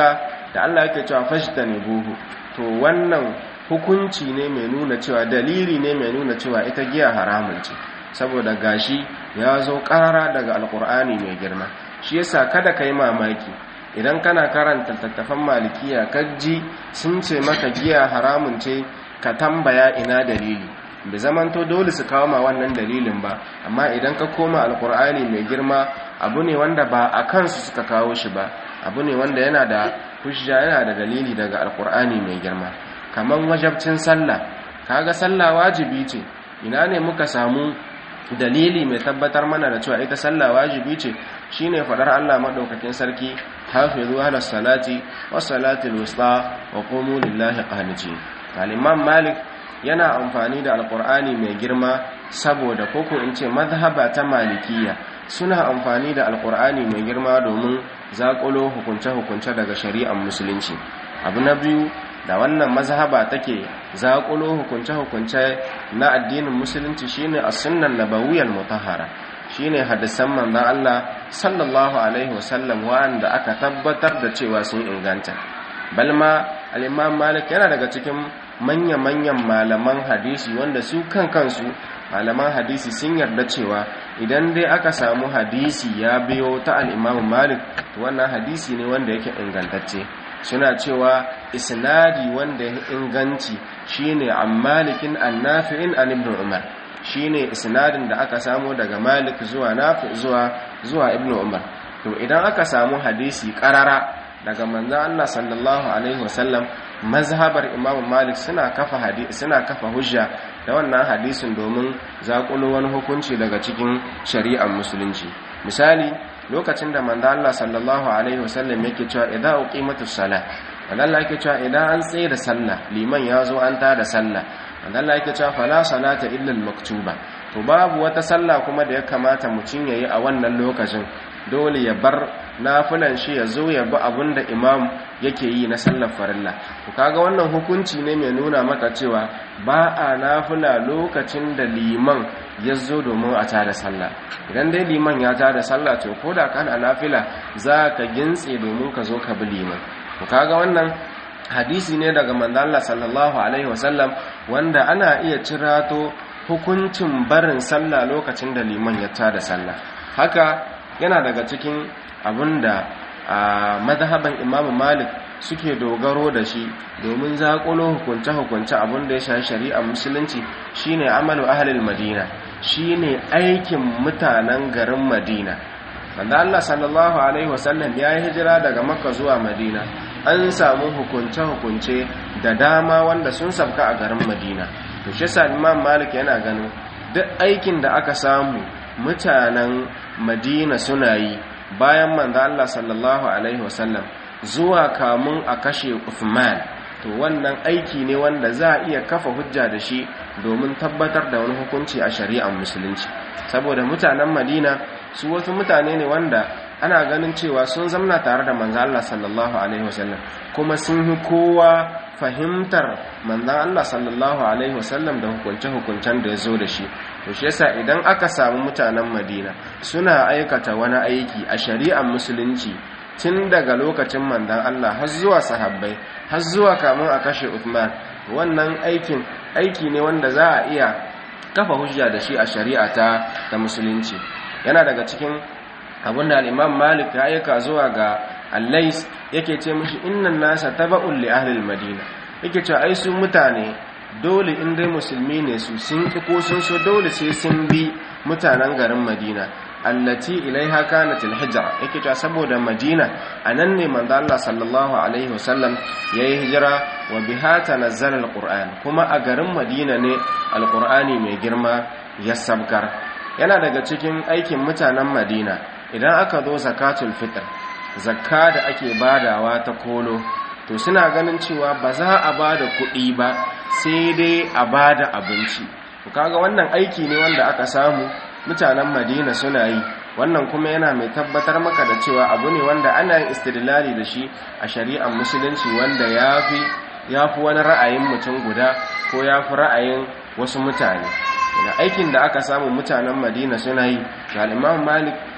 da Allah yake cewa fashtanibuhu to wannan hukunci ne mai nuna cewa dalili ne mai nuna cewa ita giya haramun ce saboda gashi ya zo karara daga alkur'ani mai girma shi yasa kada ka yi mamaki idan kana karanta tattafan malikiya kajji sun ce maka giya haramun ce ka tambaya ina dalili bai zamanto dole su kawo ma wannan dalilin ba amma idan ka koma alkur'ani mai girma abu ne wanda ba a kansu suka kawo shi ba abu ne wanda yana da hujja yana da dalili daga alkur'ani mai girma kamar wajabcin sallah kaga sallah wajibi ce ina ne muka samu dalili mai tabbatar mana da cewa ita sallah wajibi ce shine fadar Allah madaukakin sarki hafizu ala salati was salatil wusta wa qumu lillahi qanitin al-imam malik yana amfani da alqur'ani mai girma saboda koko in ce mazhaba ta malikiya suna amfani da alqur'ani mai girma domin zakulo hukunce-hukunce daga shari'ar musulunci abu na biyu da wannan mazhaba take zaƙulo hukunce-hukunce na addinin musulunci shine as-sunnan nabawiyyal mutahhara shine hadisan manzon Allah sallallahu alaihi wasallam wanda aka tabbatar da cewa sun inganta balma al-imam malik yana daga cikin manya-manyan malaman hadisi wanda su kan kansu malaman hadisi sun yarda cewa idan dai aka samu hadisi ya biyo ta al-imam malik to wannan hadisi ne wanda yake ingantacce suna cewa isnadi wanda ya inganci shine an malikin annafi'in an ibn umar shine isnadin da aka samu daga malik zuwa nafi zuwa zuwa ibn umar to idan aka samu hadisi karara daga manzon Allah sallallahu alaihi wasallam mazhabar imam malik suna kafa hadisi suna kafa hujja da wannan hadisin domin zakulo wani hukunci daga cikin shari'ar musulunci misali lokacin da manzo Allah sallallahu alaihi wasallam yake cewa idan uqimatus salah manzo Allah yake cewa idan an tsaye da sallah liman ya zo an tada sallah manzo Allah yake cewa fala salata illa al-maktuba to babu wata sallah kuma da ya kamata mutum yayi a wannan lokacin dole ya bar nafilan shi ya zo ya bi abinda imam yake yi na sallar farilla to kaga wannan hukunci ne mai nuna maka cewa ba a nafila lokacin da liman ya zo domin a tada sallah idan dai liman ya tada sallah to ko da kana nafila za ka gintse domin ka zo ka bi liman to kaga wannan hadisi ne daga manzo Allah sallallahu alaihi wasallam wanda ana iya cirato hukuncin barin sallah lokacin da liman ya tada sallah haka yana daga cikin abinda a madhaban Imam Malik suke dogaro da shi domin zaƙulo hukunce-hukunce abinda ya shafi shari'a musulunci shine amalu ahlul madina shine aikin mutanen garin madina wanda Allah sallallahu alaihi wasallam ya yi hijira daga makka zuwa madina an samu hukunce-hukunce da dama wanda sun sabka a garin madina to shi sa imam malik yana ganin duk aikin da aka samu mutanen madina suna yi bayan manzo Allah sallallahu alaihi wasallam zuwa kamun a kashe Uthman to wannan aiki ne wanda za a iya kafa hujja da shi domin tabbatar da wani hukunci a shari'ar musulunci saboda mutanen Madina su wasu mutane ne wanda ana ganin cewa sun zamna tare da manzo Allah sallallahu alaihi wasallam kuma sun yi kowa fahimtar manzan Allah sallallahu alaihi wasallam da hukunce-hukuncen da ya zo da shi to shi yasa idan aka samu mutanen Madina suna aikata wani aiki a shari'ar musulunci tun daga lokacin manzan Allah har zuwa sahabbai har zuwa kamun a kashe Uthman wannan aikin aiki ne wanda za a iya kafa hujja da shi a shari'a ta ta musulunci yana daga cikin abinda al-Imam Malik ya aika zuwa ga allais yake ce mishi innan nasa taba'un li ahli madina yake cewa ai su mutane dole in dai musulmi ne su sun ki ko sun so dole sai sun bi mutanen garin madina allati ilaiha kanat alhijra yake cewa saboda madina anan ne manzo Allah sallallahu alaihi wasallam yayi hijira wa biha tanazzala alquran kuma a garin madina ne alqurani mai girma ya sabkar yana daga cikin aikin mutanen madina idan aka zo zakatul fitr zakka da ake badawa ta kolo to suna ganin cewa ba za a bada kuɗi ba sai dai a bada abinci to kaga wannan aiki ne wanda aka samu mutanen Madina suna yi wannan kuma yana mai tabbatar maka da cewa abu ne wanda ana yin istidlali da shi a shari'ar musulunci wanda yafi yafi wani ra'ayin mutum guda ko yafi ra'ayin wasu mutane da aikin da aka samu mutanen Madina suna yi ga Imam Malik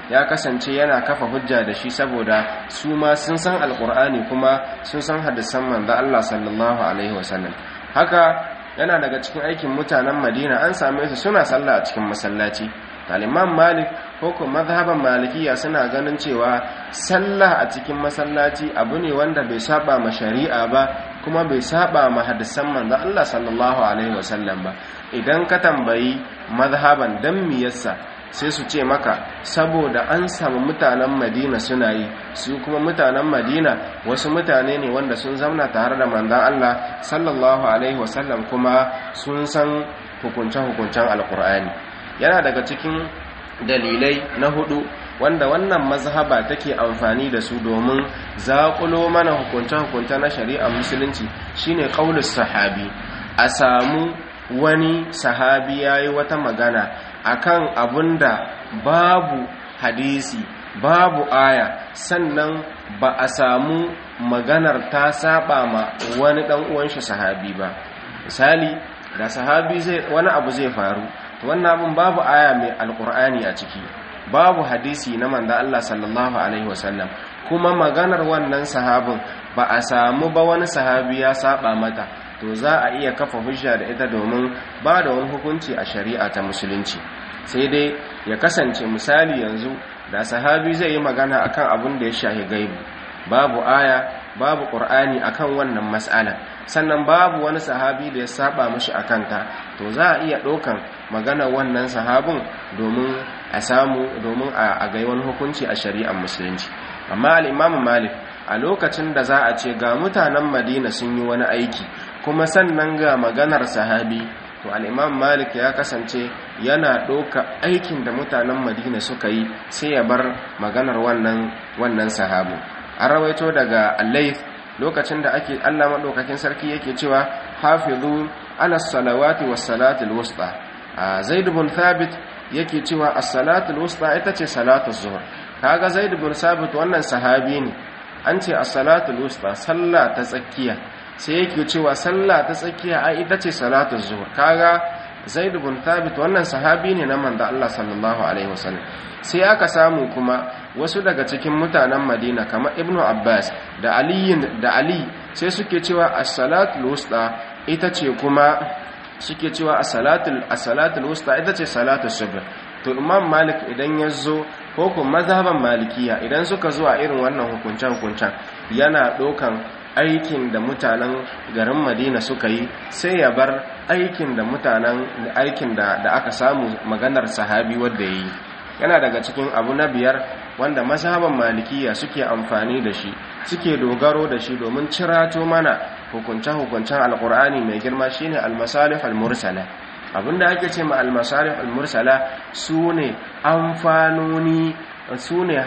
ya kasance yana kafa hujja da shi saboda su ma sun san alkur'ani kuma sun san hadisan manzo Allah sallallahu alaihi wasallam haka yana daga cikin aikin mutanen Madina an same su suna sallah a cikin masallaci Imam Malik ko kuma mazhaban Malikiya suna ganin cewa sallah a cikin masallaci abu ne wanda bai saba ma shari'a ba kuma bai saba ma hadisan manzo Allah sallallahu alaihi wasallam ba idan ka tambayi mazhaban dan miyarsa sai su ce maka saboda an samu mutanen madina suna yi su kuma mutanen madina wasu mutane ne wanda sun zauna tare da manzan Allah sallallahu alaihi wasallam kuma sun san hukunce-hukuncen alkur'ani yana daga cikin dalilai na hudu wanda wannan mazhaba take amfani da su domin zaƙulo mana hukunce-hukunce na shari'ar musulunci shine qaulus sahabi a samu wani sahabi yayi wata magana akan abunda babu hadisi babu aya sannan ba a samu maganar ta saba ma wani dan uwan shi sahabi ba misali da sahabi zai wani abu zai faru to wannan abun babu aya mai alqur'ani a ciki babu hadisi na manzo Allah sallallahu alaihi wasallam kuma maganar wannan sahabin ba a samu ba wani sahabi ya saba mata to za a iya kafa hujja da ita domin ba da wani hukunci a shari'a ta musulunci sai dai ya kasance misali yanzu da sahabi zai yi magana akan abin da ya shahi gaibu babu aya babu qur'ani akan wannan mas'ala sannan babu wani sahabi da ya saba mishi akan ta to za a iya ɗaukan magana wannan sahabin domin a samu domin a ga wani hukunci a shari'ar musulunci amma al-imamu malik a lokacin da za a ce ga mutanen madina sun yi wani aiki kuma sannan ga maganar sahabi to al'imam malik ya kasance yana ɗauka aikin da mutanen madina suka yi sai ya bar maganar wannan wannan sahabu an rawaito daga allaif lokacin da ake allah maɗaukakin sarki yake cewa hafizu ala salawati was salatul wusta a zaid bin thabit yake cewa as-salatul wusta ita ce salatul zuhur kaga zaid bin thabit wannan sahabi ne an ce as-salatul wusta sallah ta tsakiya sai yake cewa sallah ta tsakiya ai ita ce salatu zuhur kaga zaid ibn thabit wannan sahabi ne na manzo Allah sallallahu alaihi wasallam sai aka samu kuma wasu daga cikin mutanen Madina kamar Ibn Abbas da Ali da Ali sai suke cewa as-salatul wusta ita ce kuma suke cewa as-salatul as-salatul wusta ita ce salatu subh to Imam Malik idan ya zo ko kuma mazhaban Malikiya idan suka zo a irin wannan hukuncen hukuncen yana dokan aikin da mutanen garin madina suka yi sai ya bar aikin da mutanen aikin da, da aka samu maganar sahabi wadda ya yi yana daga cikin abu na biyar wanda mazhaban malikiya suke amfani da shi suke dogaro da shi domin cirato mana hukunce-hukuncen alkur'ani mai girma shine almasalih almursala abinda ake ce ma almasalih almursala su ne amfanoni su ne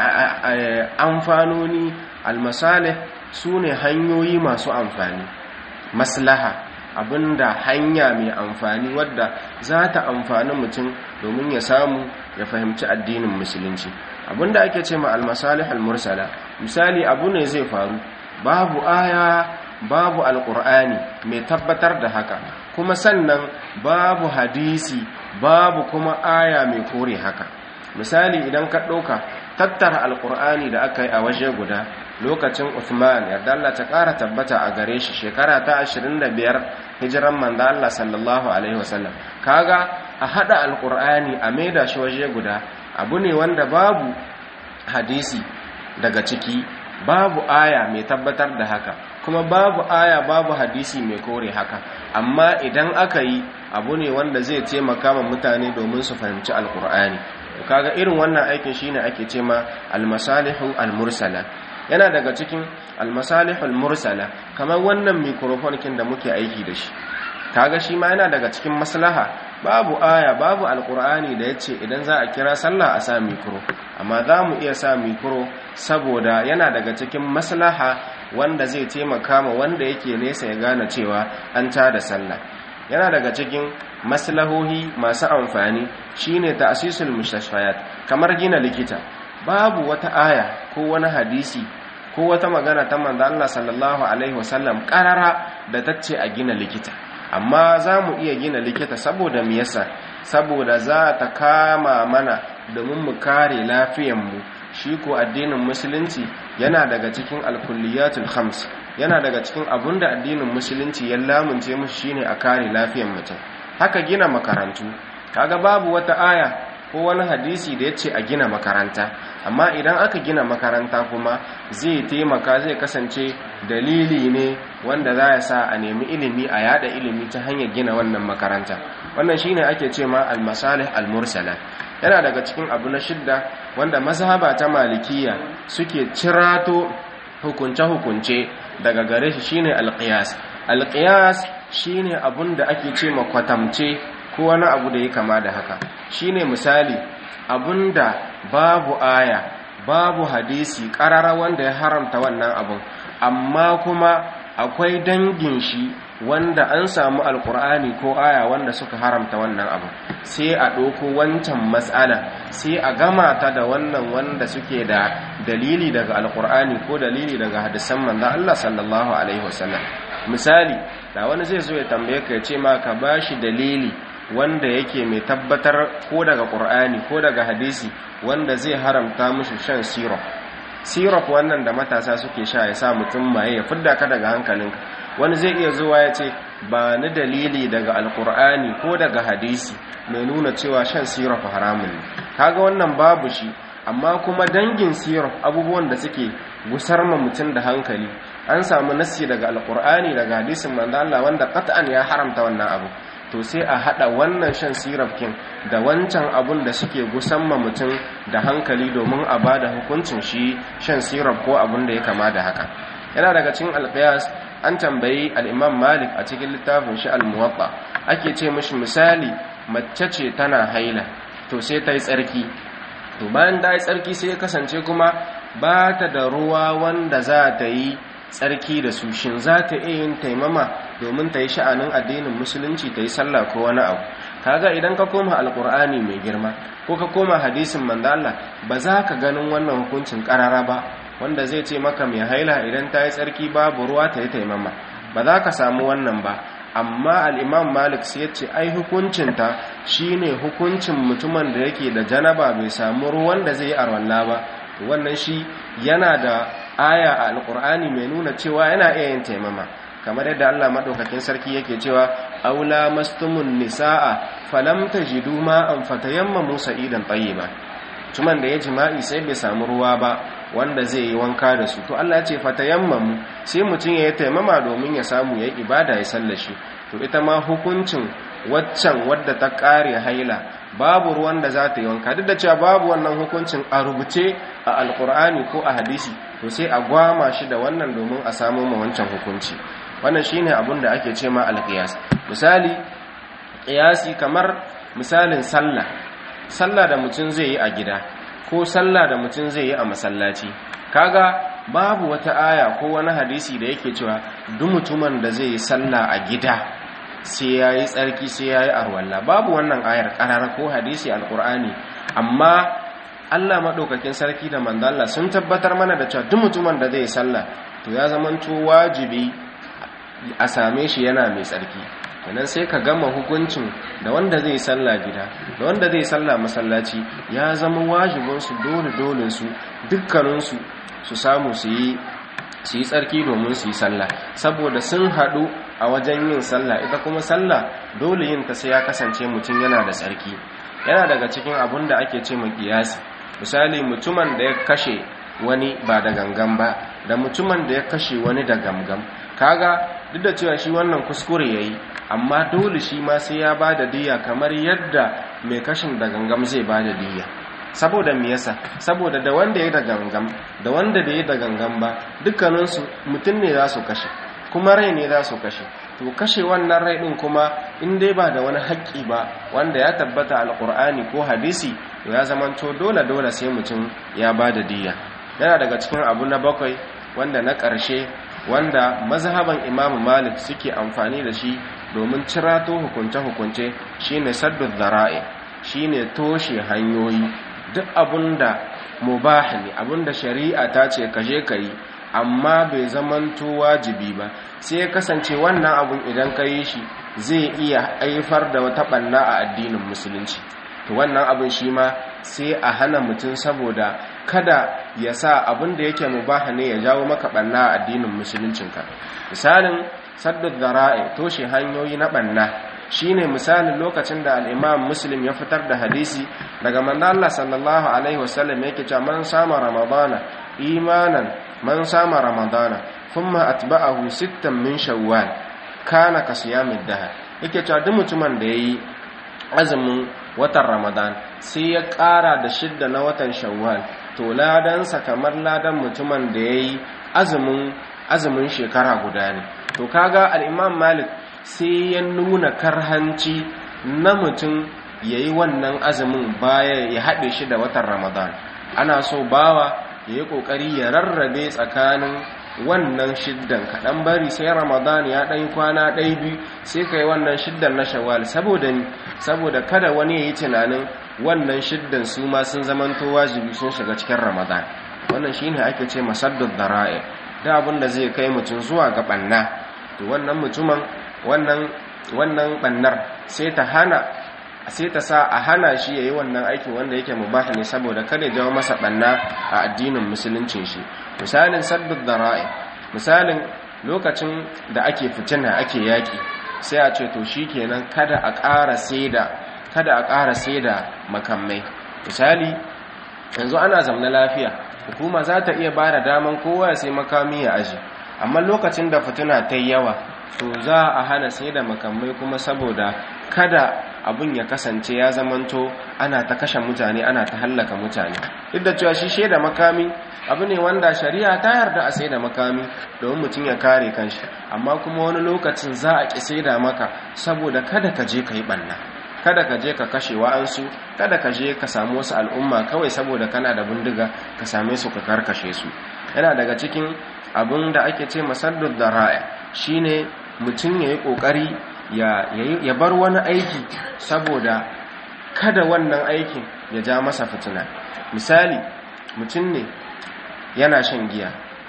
amfanoni almasalih su ne hanyoyi masu amfani maslaha abinda hanya mai amfani wadda za ta amfani mutum domin ya samu ya fahimci addinin musulunci abinda ake ce ma almasalih almursala misali abu ne zai faru babu aya babu alkur'ani mai tabbatar da haka kuma sannan babu hadisi babu kuma aya mai kore haka misali idan ka ɗauka tattara alkur'ani da aka yi a waje guda lokacin Uthman yadda Allah ta ƙara tabbata a gare shi shekara ta 25 hijiran manzo Allah sallallahu alaihi wasallam kaga a hada alkur'ani a maida shi waje guda abu ne wanda babu hadisi daga ciki babu aya mai tabbatar da haka kuma babu aya babu hadisi mai kore haka amma idan aka yi abu ne wanda zai taimaka ma mutane domin su fahimci alkur'ani kaga irin wannan aikin shine ake ce ma almasalihu almursala yana daga cikin almasalihu almursala kamar wannan microphone kin da muke aiki da shi kaga shi ma yana daga cikin maslaha babu aya babu alkur'ani da yace idan za a kira sallah a sa mikro amma za mu iya sa mikro saboda yana daga cikin maslaha wanda zai taimaka ma wanda yake nesa ya gane cewa an tada sallah yana daga cikin maslahohi masu amfani shine ta'sisul mustashfayat kamar gina likita babu wata aya ko wani hadisi ko wata magana ta manzo Allah sallallahu alaihi wasallam karara da tace a gina likita amma za mu iya gina likita saboda me yasa saboda za ta kama mana domin mu kare lafiyanmu shi ko addinin musulunci yana daga cikin alkulliyatul khams yana daga cikin abun da addinin musulunci ya lamunce musu shine a kare lafiyar mutum haka gina makarantu kaga babu wata aya ko wani hadisi da ya ce a gina makaranta amma idan aka gina makaranta kuma zai taimaka zai kasance dalili ne wanda za ya sa a nemi ilimi a yada ilimi ta hanyar gina wannan makaranta wannan shine ake ce ma al-masalih al-mursala yana daga cikin abu na shidda wanda mazhaba ta malikiya suke cirato hukunce-hukunce daga gare shi shine al-qiyas al-qiyas shine abun da ake ce ma kwatamce ko wani abu da ya kama da haka shine misali abunda babu aya babu hadisi karara wanda ya haramta wannan abun amma kuma akwai dangin shi wanda an samu alkur'ani ko aya wanda suka haramta wannan abu sai a ɗauko wancan matsala sai a gama ta da wannan wanda suke da dalili daga alkur'ani ko dalili daga hadisan manzon Allah sallallahu alaihi wasallam misali da wani zai zo ya tambaye ka ya ce ma ka bashi dalili wanda yake mai tabbatar ko daga ƙur'ani ko daga hadisi wanda zai haramta mushi shan syrup syrup wannan da matasa suke sha ya sa mutum maye ya fidda ka daga hankalinka wani zai iya zuwa ya ce ba ni dalili daga alƙur'ani ko daga hadisi mai nuna cewa shan syrup haramun ne kaga wannan babu shi amma kuma dangin syrup abubuwan da suke gusar ma mutum da hankali an samu nassi daga alƙur'ani daga hadisin manzo Allah wanda qat'an ya haramta wannan abu to sai a hada wannan shan sirafkin da wancan abun da suke gusamma mutum da hankali domin a bada hukuncin shi shan siraf ko abun da ya kama da haka yana daga cikin alqiyas an tambayi al-imam malik a cikin littafin shi al-muwatta ake ce mishi misali mace ce tana haila to sai ta yi tsarki to bayan ta yi tsarki sai ya kasance kuma ba ta da ruwa wanda za ta yi tsarki da su shin za ta iya yin taimama domin ta yi sha'anin addinin musulunci ta yi sallah ko wani abu kaga idan ka koma alkur'ani mai girma ko ka koma hadisin manzo Allah ba za ka ganin wannan hukuncin karara ba wanda zai ce maka mai haila idan ta yi tsarki babu ruwa ta yi taimama ba za ka samu wannan ba amma al'imam malik sai ya ce ai hukuncinta shine hukuncin mutumin da yake da janaba bai samu ruwan da zai yi arwalla ba wannan shi yana da aya a alkur'ani mai nuna cewa yana iya yin taimama kamar yadda Allah madaukakin sarki yake cewa aula mastumun nisaa falam tajidu ma'an fatayammamu sa'idan tayyiba tuman da ya jima'i sai bai samu ruwa ba wanda zai yi wanka da su to Allah ya ce fatayammamu sai mutum ya yi taimama domin ya samu ya yi ibada ya sallashi to ita ma hukuncin waccan wadda ta kare haila babu ruwan da za ta yi wanka duk da cewa babu wannan hukuncin a rubuce a alkur'ani ko a hadisi to sai a gwama shi da wannan domin a samu ma wancan hukunci wannan shine abin da ake ce ma alqiyas misali qiyasi kamar misalin sallah sallah da mutum zai yi a gida ko sallah da mutum zai yi a masallaci kaga babu wata aya ko wani hadisi da yake cewa duk mutumin da zai yi sallah a gida sai ya yi tsarki sai ya yi arwalla babu wannan ayar ƙarara ko hadisi alƙur'ani amma allah maɗaukakin sarki da mandala sun tabbatar mana da cewa duk mutumin da zai sallah to ya zamanto wajibi a same shi yana mai tsarki kenan sai ka gama hukuncin da wanda zai sallah gida da wanda zai sallah masallaci ya zama wajibinsu dole dole su dukkaninsu su samu su yi su yi tsarki domin su yi sallah saboda sun haɗu a wajen yin sallah ita kuma sallah dole yin ta sai ya kasance mutum yana da tsarki yana daga cikin abun da ake ce kiyasi misali mutumin da ya kashe wani ba da gangan ba da mutumin da ya kashe wani da gamgam kaga duk da cewa shi wannan kuskure yayi amma dole shi ma sai ya ba da diya kamar yadda mai kashin da gangam zai ba da diya saboda me yasa saboda da wanda ya da gangam da wanda da ya da gangam ba dukkaninsu mutum ne za su kashe kuma rai ne za su kashe to kashe wannan rai din kuma in dai ba da wani haƙƙi ba wanda ya tabbata alƙur'ani ko hadisi to ya zamanto dole dole sai mutum ya ba da diya yana daga cikin abu na bakwai wanda na ƙarshe wanda mazhaban imamu malik suke amfani da shi domin cirato hukunce-hukunce shine saddu zara'i shine toshe hanyoyi duk abunda mubah ne abunda shari'a ta ce kaje kai amma bai zamanto wajibi ba sai ya kasance wannan abun idan ka yi shi zai iya haifar da wata ɓanna a addinin musulunci to wannan abin shi ma sai a hana mutum saboda kada ya sa abin da yake mubaha ne ya jawo maka ɓanna a addinin musuluncinka misalin saddud zara'i toshe hanyoyi na ɓanna shine misalin lokacin da al'imam muslim ya fitar da hadisi daga manzo Allah sallallahu alaihi wasallam yake cewa man sama ramadana imanan man sama ramadana thumma atba'ahu sittan min shawwal kana ka siyamid dahar yake cewa duk mutumin da yayi azumin watan ramadan sai ya ƙara da shidda na watan shawwal to ladansa kamar ladan mutumin da yayi azumin azumin shekara guda ne to kaga al-imam malik sai ya nuna karhanci na mutum ya yi wannan azumin baya ya haɗe shi da watan ramadan ana so bawa ya yi ƙoƙari ya rarrabe tsakanin wannan shiddan kaɗan bari sai ramadan ya ɗan kwana ɗai biyu sai ka yi wannan shiddan na shawwal saboda ni saboda kada wani ya yi tunanin wannan shiddan su ma sun zamanto wajibi sun shiga cikin ramadan wannan shine ake ce masaddud dara'i da abin da zai kai mutum zuwa ga ɓanna to wannan mutumin wannan wannan bannar sai ta hana sai ta sa a hana shi yayi wannan aikin wanda yake mubah ne saboda kada ya jawo masa banna a addinin musuluncin shi misalin saddud dara'i misalin lokacin da ake fitina ake yaki sai a ce to shikenan kada a ƙara saida kada a ƙara saida makamai misali yanzu ana zamna lafiya hukuma za ta iya bada daman kowa ya sai makami ya aji amma lokacin da fitina ta yawa to za a hana sai da makamai kuma saboda kada abun ya kasance ya zamanto ana ta kashe mutane ana ta hallaka mutane duk da cewa shi shaida makami abu ne wanda shari'a ta yarda a sai da makami domin mutum ya kare kanshi amma kuma wani lokacin za a ƙi sai da maka saboda kada ka je ka yi ɓanna kada ka je ka kashe wa'ansu kada ka je ka samu wasu al'umma kawai saboda kana da bindiga ka same su ka karkashe su yana daga cikin abin da ake ce masaddud da raya shine mutum ya yi ƙoƙari ya bar wani aiki saboda kada wannan aikin ya ja masa fitina misali mutum ne yana shan giya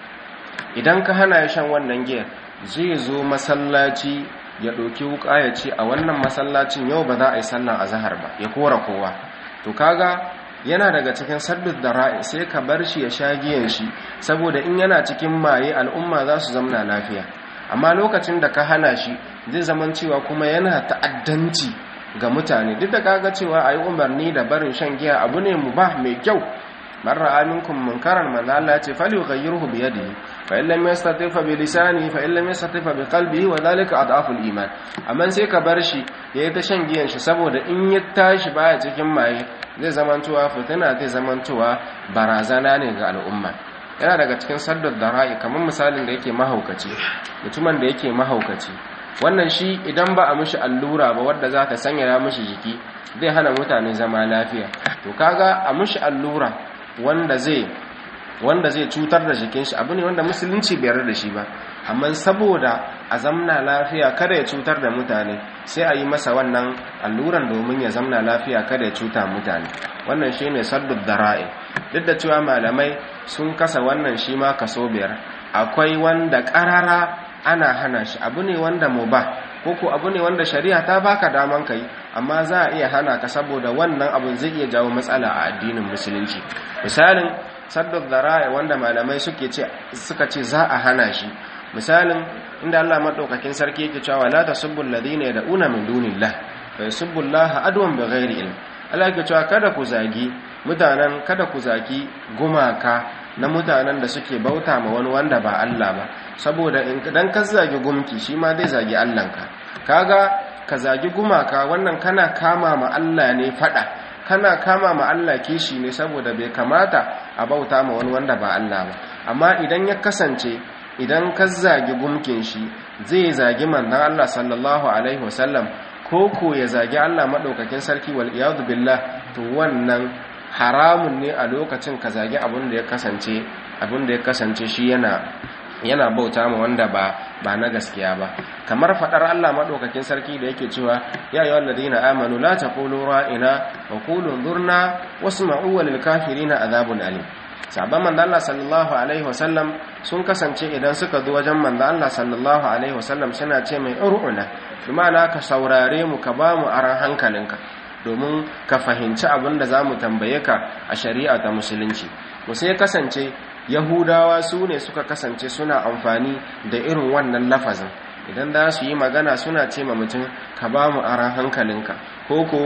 idan ka hana ya shan wannan giyar zai zo masallaci ya ɗauki wuƙa ya ce a wannan masallacin yau ba za a yi sallan azahar ba ya kora kowa to kaga yana daga cikin saddus da ra'i sai ka bar shi ya sha giyan shi saboda in yana cikin maye al'umma za su zamna lafiya amma lokacin da ka hana shi zai zaman cewa kuma yana ta'addanci ga mutane duk da kaga cewa a yi umarni da barin shan giya abu ne mu ba mai kyau marar aminkum munkaran manzo Allah ya ce fali yughayyirhu bi yadihi fa in lam yastati fa bi lisani fa in lam yastati fa bi qalbihi wa dhalika adhafu iman amma sai ka bar shi yayi ta shan giyan shi saboda in ya tashi baya cikin maye zai zamantowa fitina zai zamantowa barazana ne ga al'umma yana daga cikin saddar da ra'i kamar misalin da yake mahaukaci mutumin da yake mahaukaci wannan shi idan ba a mishi allura ba wadda za ta sanya mishi jiki zai hana mutane zama lafiya to kaga a mishi allura wanda zai wanda zai cutar da jikin shi abu ne wanda musulunci bai yarda da shi ba amma saboda a zamna lafiya kada ya cutar da mutane sai a yi masa wannan alluran domin ya zamna lafiya kada ya cuta mutane wannan shine saddud dara'i duk da cewa malamai sun kasa wannan shi ma kaso biyar akwai wanda karara ana hana shi abu ne wanda mubah koko abu ne wanda shari'a ta baka daman kai amma za a iya hana ka saboda wannan abun zai iya jawo matsala a addinin musulunci misalin saddud dara'i wanda malamai suke ce suka ce za a hana shi misalin inda Allah madaukakin sarki yake cewa la tasubbul ladina yad'una min dunillah fa yasubbullaha adwan bighairi ilm Allah yake cewa kada ku zagi mutanen kada ku zagi gumaka na mutanen da suke bauta ma wani wanda ba Allah ba saboda idan ka zagi gumki shi ma zai zagi Allahnka kaga ka zagi gumaka wannan kana kama ma Allah ne fada kana kama ma Allah kishi ne saboda bai kamata a bauta ma wani wanda ba Allah ba amma idan ya kasance idan ka zagi gumkin shi zai zagi manzon Allah sallallahu alaihi wasallam ko ko ya zagi Allah madaukakin sarki wal iyad billah to wannan haramun ne a lokacin ka zagi abin da ya kasance abin da ya kasance shi yana yana bauta ma wanda ba ba na gaskiya ba kamar fadar Allah madaukakin sarki da yake cewa ya ayyuhal ladina amanu la taqulu ra'ina wa qulu dhurna wasma'u lil kafirina adhabun alim sabon manzo Allah sallallahu alaihi wasallam sun kasance idan suka zo wajen manzo Allah sallallahu alaihi wasallam suna ce mai ur'una ma'ana ka saurare mu ka ba mu aran hankalinka domin ka fahimci abin da za mu tambaye ka a shari'a ta musulunci musu ya kasance yahudawa su ne suka kasance suna amfani da irin wannan lafazin idan za su yi magana suna ce ma mutum ka ba mu aran hankalinka ko ko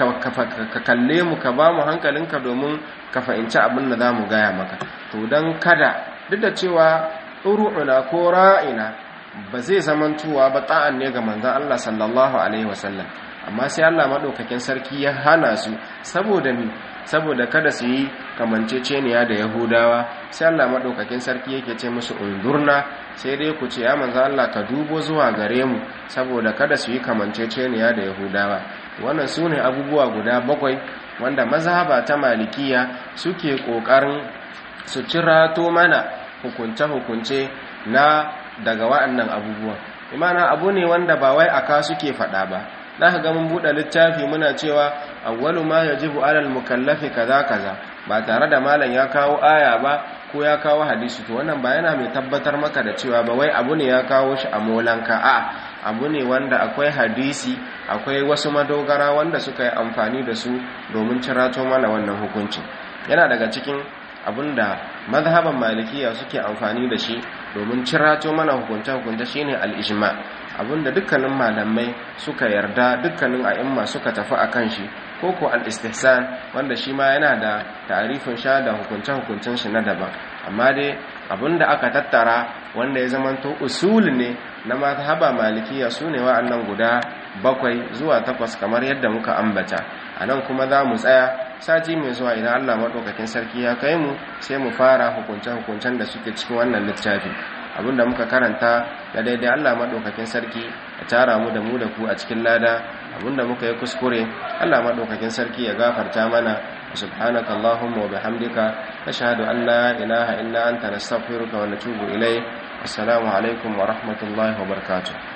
ka kalle mu ka ba mu hankalinka domin ka fahimci abin da za mu gaya maka to don kada duk da cewa ɗuru'una ko ra'ina ba zai zamantuwa ba ta'an ne ga manzan Allah sallallahu alaihi wasallam amma sai Allah maɗaukakin sarki ya hana su saboda mi saboda kada su yi kamanceceniya da yahudawa sai Allah maɗaukakin sarki yake ce musu undurna sai dai ku ce ya manzan Allah ka dubo zuwa gare mu saboda kada su yi kamanceceniya da yahudawa wannan su ne abubuwa guda bakwai wanda mazhaba ta malikiya suke ƙoƙarin su cirato mana hukunce-hukunce na daga wa'annan abubuwan imana abu ne wanda ba wai aka suke faɗa ba za ka ga mun buɗe littafi muna cewa awwalu ma yajibu alal mukallafi kaza kaza ba tare da malam ya kawo aya ba ko ya kawo hadisi to wannan ba yana mai tabbatar maka da cewa ba wai abu ne ya kawo shi a molanka a abu ne wanda akwai hadisi akwai wasu madogara wanda suka yi amfani da su domin cirato mana wannan hukuncin yana daga cikin abinda mazhaban malikiya suke amfani da shi domin cirato mana hukunce-hukunce shine al-ijma abinda dukkanin malamai suka yarda dukkanin a'imma suka tafi akan shi ko ko al-istihsan wanda shi ma yana da ta'arifin sha da hukunce-hukuncen shi na daban amma dai abinda aka tattara wanda ya zamanto usul ne na mazhaba malikiya sune wa'annan guda bakwai zuwa takwas kamar yadda muka ambata anan kuma za mu tsaya sati mai zuwa idan Allah maɗaukakin sarki ya kai mu sai mu fara hukunce-hukuncen da suke cikin wannan littafi abinda muka karanta da daidai Allah maɗaukakin sarki ya tara mu da mu da ku a cikin lada abinda muka yi kuskure Allah maɗaukakin sarki ya gafarta mana subhanaka allahumma wa bihamdika nashhadu an la ilaha illa anta nastaghfiruka wa natubu ilayk assalamu alaikum wa rahmatullahi wa barakatuh